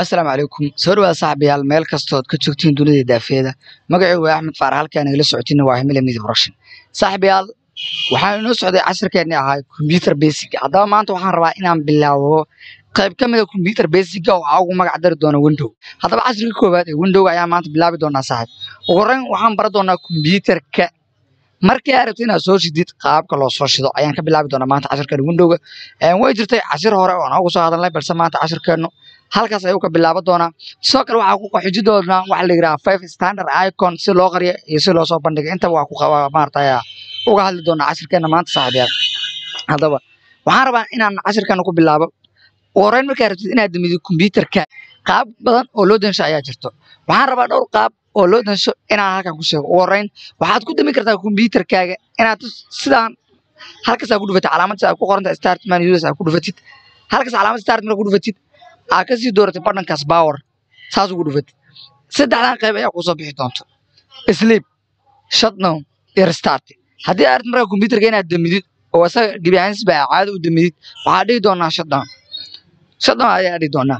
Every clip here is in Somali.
asalaamu calaykum soo dhawaada saaxiibayaal meel kastood ka joogtiin dunida daafeeda magacaygu waa axmed faarax halkaan nagala socotina waa himila media production saaxiibayaal waxaa inoo socday casharkeenni ahaa computer basic haddaba maanta waxaan rabaa inaan bilaabo qayb ka mida computer basica oo aa ugu magac dari doona window haddaba casharkii koowaad ee window ayaa maanta bilaabi doonaa saaxiib ugu horreyn waxaan baran doonaa computerka markii aad rabto inaad soo shidid qaabka loo soo shido ayaan ka bilaabi doonaa maanta casharkeena windowga way jirtay cashir hore oo aan uga soo hadalnay balse maanta casharkeenu halkaas ayuu ka bilaaban doonaa sidoo kale waxaa ku qaxiji doonaa waxa la yidhaha five standard icon si loo qariyo iyo si loo soo bandhigo intaba waa ku maaragtay uga hadli doonaa cashirkeena maanta saaxiibayaal haddaba waxaan rabaa inaan cashirkeena ku bilaabo ugu horreyn markaa rabtid inaad damido computerka qaab badan oo loo dansho ayaa jirto waxaan rabaa dhowr qaab oo loo dansho inaan halkan ku sheego ugu horreyn waxaad ku dami kartaa computerkaaga inaad sidaan halkaas aad ku dhufatid calaamadda aad ku qoranta start man users aad ku dhufatid halkaas calaamad start markaa ku dhufatid aad kasii dooratay badhankaas power saas ugu dhufatid saddexdan qayb ayaa kusoo bixi doonto sleep shutdown iyo restart haddii aad markaa computerka inaad damidid oo isaga gebi ahaansis baa caado u damidid waxaad dhihi doonaa shutdown shutdown ayaa dhihi doonaa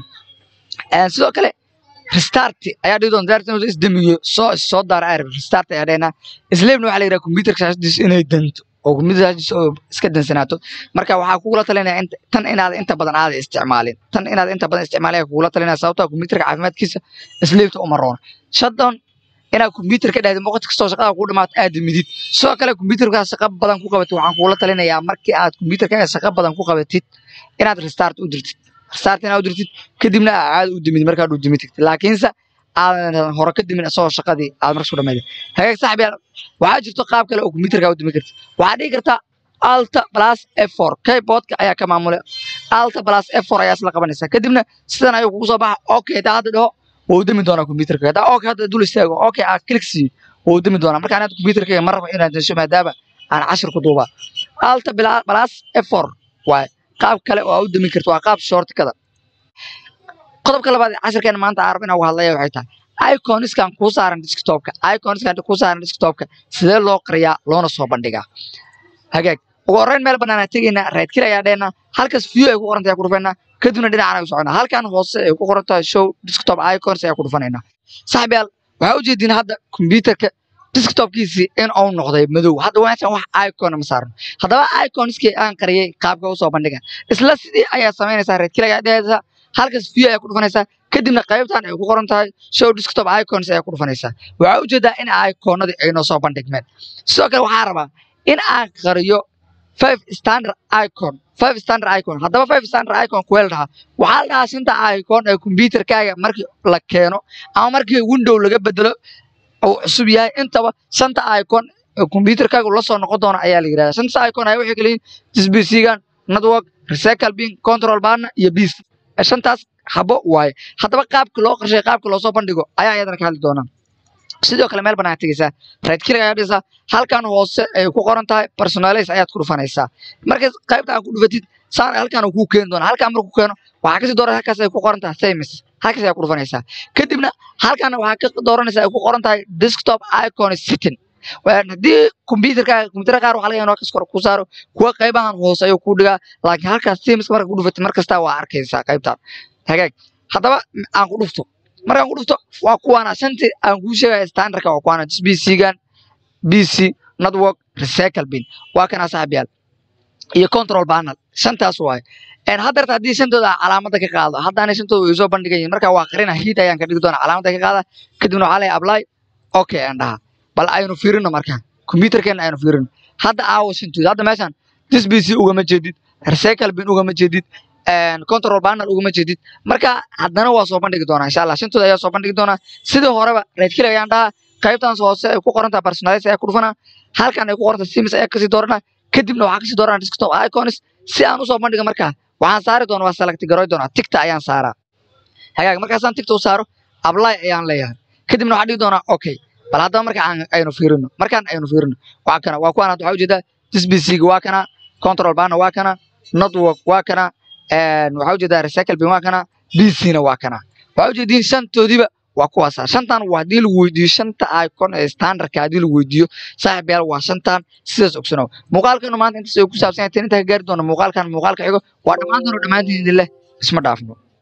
sidoo kale restart ayaa dhihi doonta daarta inuu isdamiyo soo soo daara arab restart ayaa dhehnaa sleepna waxaa la yidhaha computerka shaashadiisa inay danto oo computer shaashadiisa oo iska dansanaato marka waxaa kugula talinaya tan inaad inta badan aada isticmaalin tan inaad inta badan isticmaalin ayaa kugula talinaya sababtaa computerka caafimaadkiisa sleepta uma roona shutdown inaad computer ka dhahdi waqti kastoo shaqada kuu dhamaato aad damidid sidoo kale computerka shaqa badan ku qabatid waxaan kugula talinayaa markii aad computerkaaga shaqa badan ku qabatid inaad restart u dirtid restart inaad u dirtid kadibna aad caada u dimid markaad u dimi tagtid laakiinse aadan hore ka dimin isagoo shaqadii aad markas ku dhamayda hagaag saaxiibyaal waxaa jirto qaab kale oo computerka u dimi kartid waxaad dhigi kartaa alta plus f4 keyboardka ayaa ka maamulay alta plus f4 ayaa isla qabanaysaa kadibna sidan ayuu kugu soo baxa okay taa hadda dhaho waa u dami doonaa computerka hadaa okay hadda dul istaago okay aad click siiyo waa u dami doonaa marka anaad computerkayga ma rabo inaad dasho maadaama aan cashir ku duubaa alta plus f4 waaye qaab kale oo aad u dami karto waa qaab shortkada qodobka labaad ee cashirkeena maanta aan rabo inaan uga hadlaya waxay tahay iconiskan kuu saaran desktopka iconiskan kuu saaran desktopka sidee loo qariyaa loona soo bandhigaa hagaag ugu horreyn meel bannaan aan tegaynaa right click ayaa dhehnaa halkaas view ay ku qoran tahay ku dhufaynaa kadibna dhinacaan ay u soconaa halkan hoose ay ku qoran tahay show desktop icons ayaa ku dhufanaynaa saaxiibayaal waxaa ujeediin hadda computerka desktopkiisii in uu noqday madow hadda waasan wax icon ma saarno haddaba iconiskii aan qariyay qaabka u soo bandhiga isla sidii ayaa samaynaysaa right click ayaa dhehaysaa halkaas view ayaa ku dhufanaysaa kadibna qaybtan ay ku qoran tahay show desktop icons ayaa ku dhufanaysaa waxaa ujeedaa in iconadii ay noo soo bandhigmeen sidoo kale waxaa rabaa in aan qariyo five standard icon five standard icon haddaba five standard icon kuweel dhahaa waxaa la dhahaa shanta icon ee computerkaaga markii la keeno ama markii window laga bedelo uu cusub yahay intaba shanta icon ee computerkaaga la soo noqon doona ayaa la yidhahdaa shanta icon ayaa waxay kala yihiin disbcgan network recycle bin control barna iyo beast shantaas habo waaye haddaba qaabka loo qarshay qaabka loo soo bandhigo ayaa iyadana ka hadli doonaa sidoo kale meel bannaan tegeysaa right click ayaa dhigaysaa halkan hoose ay ku qoran tahay personalize ayaad ku dhufanaysaa marka qaybta aad ku dhufatid saan halkan uu kuu keeni doona halkan markuu keeno waxaa kasii dooran halkaas ay ku qoran tahay samis halkaas ayaa ku dhufanaysaa kadibna halkan waxaa ka dooranaysaa ay ku qoran tahay desktop icon sitting haddii computerkaaga computer qaar waxaa laga yaabaa halkaas kor ku saaro kuwa qaybahan hoose ayuu ku dhigaa laakiin halkaas simiska marka ku dhufatid mar kasta waa arkaysaa qaybtan hagaag haddaba aan ku dhufto markaan ku dhufto waa kuwaana shantii aan kuu sheegaya standardka waa kuwaana bcgan bc network recycle bin waa kana saaxiibyaal iyo control panel shantaas waaye haddeerta haddii shantooda calaamadda ka qaado haddaanay shantooda ay soo bandhigayin marka waa qarina hiid ayaan ka dhigi doona calaamadda ka qaada kadibna waxaa leeyahay apply okay aan dhahaa bal aynu fiirino markaan computerkeena aynu fiirino hadda aawo shantooda hadda meeshaan dis bc ugama jeedid recycle bin ugama jeedid control panel ugama jeedid marka haddana waa soo bandhigi doonaa insha allah shantooda ayaa soo bandhigi doonaa sidii horeba right click ayaan dhahaa qaybtaas hoose ay ku qoran tahay personalize ayaa ku dhufanaa halkan ay ku qoran tahay sims ayaa kasii dooranaa kadibna waxaa kasii dooranaa desktop icons si aan usoo bandhiga markaa waxaan saari doona waa select garoy doonaa tigta ayaan saaraa hagaag markaasaan tigta u saaro apply ayaan leeyahay kadibna waxaan dhigi doonaa okay bal haddaba marka aynu fiirino markaan aynu fiirino waa kana waa kuwaan waxaa ujeedaa disbcga waa kana control bana waa kana network waa kana waxaa ujeedaa recycle bin waa kana bcna waa kana waxaa ujeediin shantoodiiba waa kuwaasa shantan haddii lagu weydiiyo shanta icon ee standardka haddii lagu weydiiyo saaxib yaal waa shantan sidaas ogsanow muuqaalkanu maanta intaas ay ku saabsan yahay tan intaa ka gaari doona muuqaalkan muuqaalka xigo waa dhammaantan oo dhammaantiin idin leh isma dhaafno